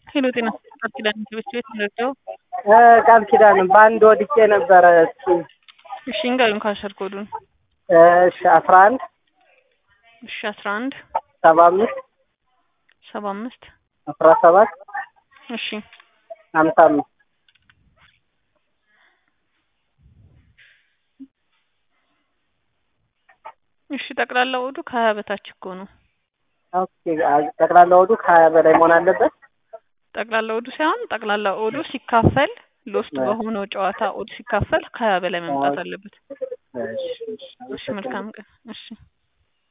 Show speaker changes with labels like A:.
A: ሄሎ ጤና ቃል ኪዳን ትምህርት ቤት ተረዳው።
B: ቃል ኪዳን በአንድ ወድቄ ነበረ። እስኪ
A: እሺ እንገሩን ካሸር ኮዱን
B: እሺ አስራ አንድ
A: እሺ አስራ አንድ
B: ሰባ አምስት
A: ሰባ አምስት
B: አስራ ሰባት
A: እሺ
B: ሀምሳ አምስት
A: እሺ ጠቅላላ ወዱ ከሀያ በታች እኮ ነው።
B: ኦኬ ጠቅላላ ወዱ ከሀያ በላይ መሆን አለበት።
A: ጠቅላላ ወዱ ሳይሆን ጠቅላላ ወዱ ሲካፈል ሎስት በሆነው ጨዋታ ወዱ ሲካፈል ከሀያ በላይ መምጣት አለበት።
B: እሺ እሺ
A: እሺ መልካም ቀን። እሺ